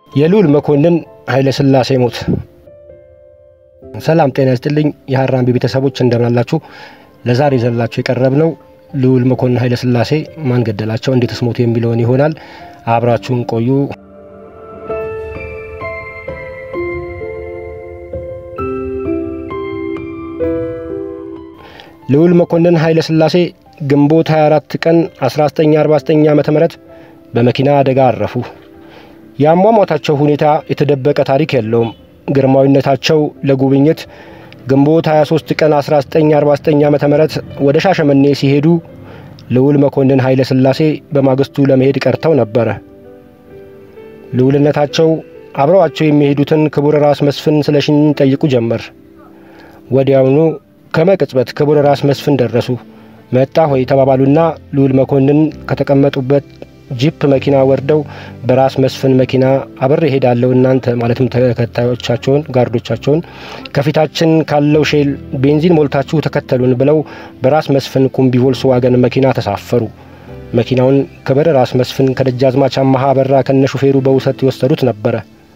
የልዑል መኮንን ኃይለ ሥላሴ ሞት። ሰላም ጤና ይስጥልኝ የሀራምቤ ቤተሰቦች እንደምናላችሁ። ለዛሬ ይዘንላችሁ የቀረብነው ልዑል መኮንን ኃይለ ሥላሴ ማን ገደላቸው፣ እንዴትስ ሞቱ የሚለውን ይሆናል። አብራችሁን ቆዩ። ልዑል መኮንን ኃይለ ሥላሴ ግንቦት 24 ቀን 1949 ዓ ም በመኪና አደጋ አረፉ። የአሟሟታቸው ሁኔታ የተደበቀ ታሪክ የለውም። ግርማዊነታቸው ለጉብኝት ግንቦት 23 ቀን 1949 ዓ ም ወደ ሻሸመኔ ሲሄዱ ልዑል መኮንን ኃይለ ሥላሴ በማግስቱ ለመሄድ ቀርተው ነበረ። ልዑልነታቸው አብረዋቸው የሚሄዱትን ክቡር ራስ መስፍን ስለሽን ጠይቁ ጀመር። ወዲያውኑ ከመቅጽበት ክቡር ራስ መስፍን ደረሱ። መጣ ሆይ ተባባሉና ልዑል መኮንን ከተቀመጡበት ጂፕ መኪና ወርደው በራስ መስፍን መኪና አብሬ እሄዳለሁ እናንተ ማለትም ተከታዮቻቸውን ጋርዶቻቸውን ከፊታችን ካለው ሼል ቤንዚን ሞልታችሁ ተከተሉን ብለው በራስ መስፍን ኩምቢ ቮልስዋገን መኪና ተሳፈሩ። መኪናውን ክብር ራስ መስፍን ከደጃዝማች አማሃ በራ ከነ ሹፌሩ በውሰት የወሰዱት ነበረ።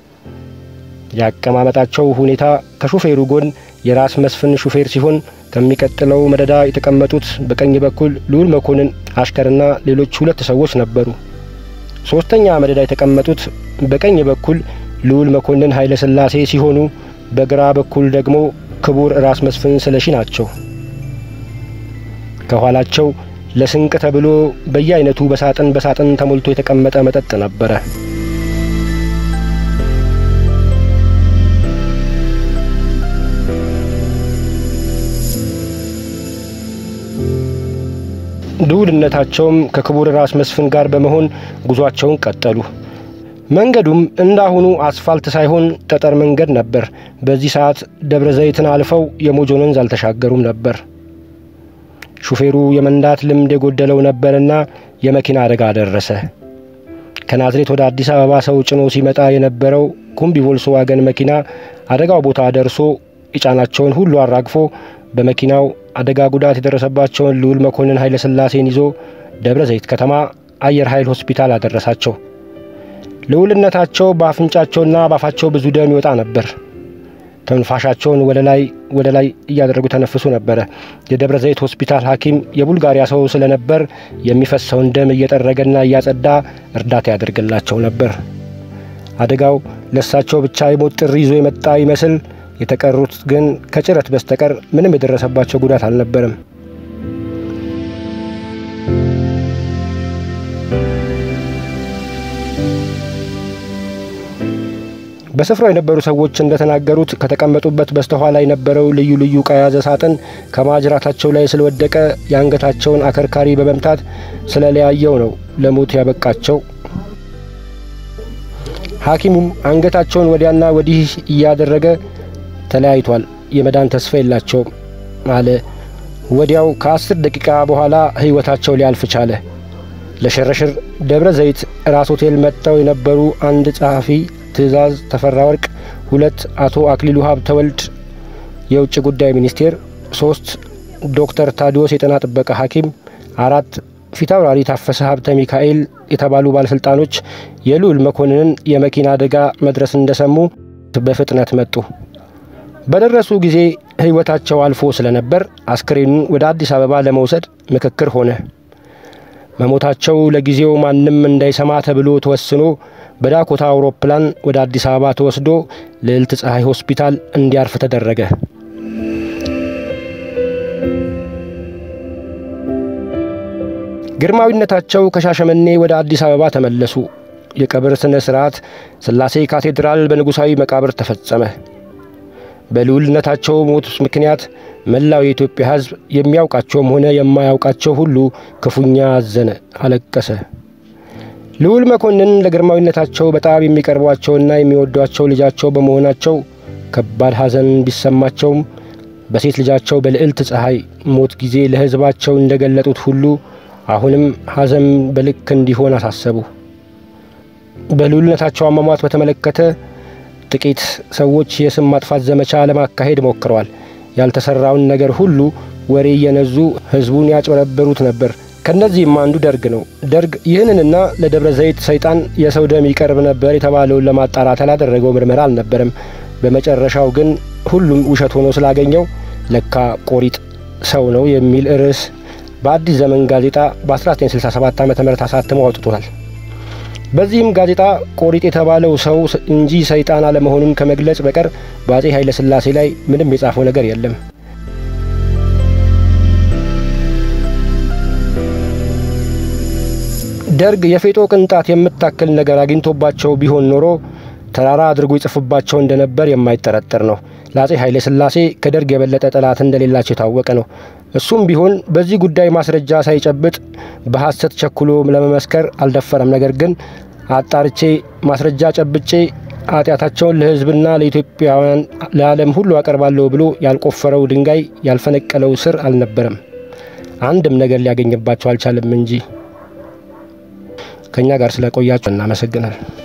ያቀማመጣቸው ሁኔታ ከሹፌሩ ጎን የራስ መስፍን ሹፌር ሲሆን ከሚቀጥለው መደዳ የተቀመጡት በቀኝ በኩል ልዑል መኮንን አሽከርና ሌሎች ሁለት ሰዎች ነበሩ። ሶስተኛ መደዳ የተቀመጡት በቀኝ በኩል ልዑል መኮንን ኃይለ ሥላሴ ሲሆኑ በግራ በኩል ደግሞ ክቡር ራስ መስፍን ስለሺ ናቸው። ከኋላቸው ለስንቅ ተብሎ በየአይነቱ በሳጥን በሳጥን ተሞልቶ የተቀመጠ መጠጥ ነበረ። ልዑልነታቸውም ከክቡር ራስ መስፍን ጋር በመሆን ጉዟቸውን ቀጠሉ። መንገዱም እንዳሁኑ አስፋልት ሳይሆን ጠጠር መንገድ ነበር። በዚህ ሰዓት ደብረ ዘይትን አልፈው የሞጆን ወንዝ አልተሻገሩም ነበር። ሹፌሩ የመንዳት ልምድ የጎደለው ነበርና የመኪና አደጋ ደረሰ። ከናዝሬት ወደ አዲስ አበባ ሰው ጭኖ ሲመጣ የነበረው ኩምቢ ቮልስዋገን መኪና አደጋው ቦታ ደርሶ የጫናቸውን ሁሉ አራግፎ በመኪናው አደጋ ጉዳት የደረሰባቸውን ልዑል መኮንን ኃይለ ሥላሴን ይዞ ደብረ ዘይት ከተማ አየር ኃይል ሆስፒታል አደረሳቸው። ልዑልነታቸው በአፍንጫቸውና በአፋቸው ብዙ ደም ይወጣ ነበር። ትንፋሻቸውን ወደ ላይ ወደ ላይ እያደረጉ ተነፍሱ ነበረ። የደብረ ዘይት ሆስፒታል ሐኪም የቡልጋሪያ ሰው ስለነበር የሚፈሰውን ደም እየጠረገና እያጸዳ እርዳታ ያደርግላቸው ነበር። አደጋው ለእሳቸው ብቻ የሞት ጥሪ ይዞ የመጣ ይመስል የተቀሩት ግን ከጭረት በስተቀር ምንም የደረሰባቸው ጉዳት አልነበረም። በስፍራው የነበሩ ሰዎች እንደተናገሩት ከተቀመጡበት በስተኋላ የነበረው ልዩ ልዩ ዕቃ የያዘ ሳጥን ከማጅራታቸው ላይ ስለወደቀ የአንገታቸውን አከርካሪ በመምታት ስለለያየው ነው ለሞት ያበቃቸው። ሐኪሙም አንገታቸውን ወዲያና ወዲህ እያደረገ ተለያይቷል፣ የመዳን ተስፋ የላቸውም አለ። ወዲያው ከአስር ደቂቃ በኋላ ሕይወታቸው ሊያልፍ ቻለ። ለሽርሽር ደብረ ዘይት ራስ ሆቴል መጥተው የነበሩ አንድ ጸሐፊ ትእዛዝ ተፈራ ወርቅ፣ ሁለት አቶ አክሊሉ ሀብተ ወልድ የውጭ ጉዳይ ሚኒስቴር፣ ሶስት ዶክተር ታዲዮስ የጤና ጥበቃ ሐኪም፣ አራት ፊታውራሪ ታፈሰ ሀብተ ሚካኤል የተባሉ ባለሥልጣኖች የልዑል መኮንንን የመኪና አደጋ መድረስ እንደሰሙ በፍጥነት መጡ። በደረሱ ጊዜ ሕይወታቸው አልፎ ስለነበር አስክሬኑን ወደ አዲስ አበባ ለመውሰድ ምክክር ሆነ። መሞታቸው ለጊዜው ማንም እንዳይሰማ ተብሎ ተወስኖ በዳኮታ አውሮፕላን ወደ አዲስ አበባ ተወስዶ ልዕልት ፀሐይ ሆስፒታል እንዲያርፍ ተደረገ። ግርማዊነታቸው ከሻሸመኔ ወደ አዲስ አበባ ተመለሱ። የቀብር ሥነ ሥርዓት ሥላሴ ካቴድራል በንጉሣዊ መቃብር ተፈጸመ። በልዑልነታቸው ሞት ምክንያት መላው የኢትዮጵያ ሕዝብ የሚያውቃቸውም ሆነ የማያውቃቸው ሁሉ ክፉኛ አዘነ፣ አለቀሰ። ልዑል መኮንን ለግርማዊነታቸው በጣም የሚቀርቧቸውና የሚወዷቸው ልጃቸው በመሆናቸው ከባድ ሐዘን ቢሰማቸውም በሴት ልጃቸው በልዕልት ፀሐይ ሞት ጊዜ ለሕዝባቸው እንደገለጡት ሁሉ አሁንም ሐዘን በልክ እንዲሆን አሳሰቡ። በልዑልነታቸው አሟሟት በተመለከተ ጥቂት ሰዎች የስም ማጥፋት ዘመቻ ለማካሄድ ሞክረዋል። ያልተሰራውን ነገር ሁሉ ወሬ እየነዙ ሕዝቡን ያጭበረበሩት ነበር። ከነዚህም አንዱ ደርግ ነው። ደርግ ይህንንና ለደብረ ዘይት ሰይጣን የሰው ደም ይቀርብ ነበር የተባለውን ለማጣራት ያላደረገው ምርመራ አልነበረም። በመጨረሻው ግን ሁሉም ውሸት ሆኖ ስላገኘው ለካ ቆሪጥ ሰው ነው የሚል ርዕስ በአዲስ ዘመን ጋዜጣ በ1967 ዓ ም አሳትሞ አውጥቶታል። በዚህም ጋዜጣ ቆሪጥ የተባለው ሰው እንጂ ሰይጣን አለመሆኑን ከመግለጽ በቀር በአጼ ኃይለ ሥላሴ ላይ ምንም የጻፈው ነገር የለም። ደርግ የፌጦ ቅንጣት የምታክል ነገር አግኝቶባቸው ቢሆን ኖሮ ተራራ አድርጎ ይጽፍባቸው እንደነበር የማይጠረጠር ነው። ለአጼ ኃይለ ሥላሴ ከደርግ የበለጠ ጠላት እንደሌላቸው የታወቀ ነው። እሱም ቢሆን በዚህ ጉዳይ ማስረጃ ሳይጨብጥ በሐሰት ቸኩሎ ለመመስከር አልደፈረም። ነገር ግን አጣርቼ ማስረጃ ጨብጬ ኃጢአታቸውን ለሕዝብና ለኢትዮጵያውያን ለዓለም ሁሉ አቀርባለሁ ብሎ ያልቆፈረው ድንጋይ ያልፈነቀለው ስር አልነበረም። አንድም ነገር ሊያገኝባቸው አልቻለም እንጂ። ከእኛ ጋር ስለቆያችሁ እናመሰግናል።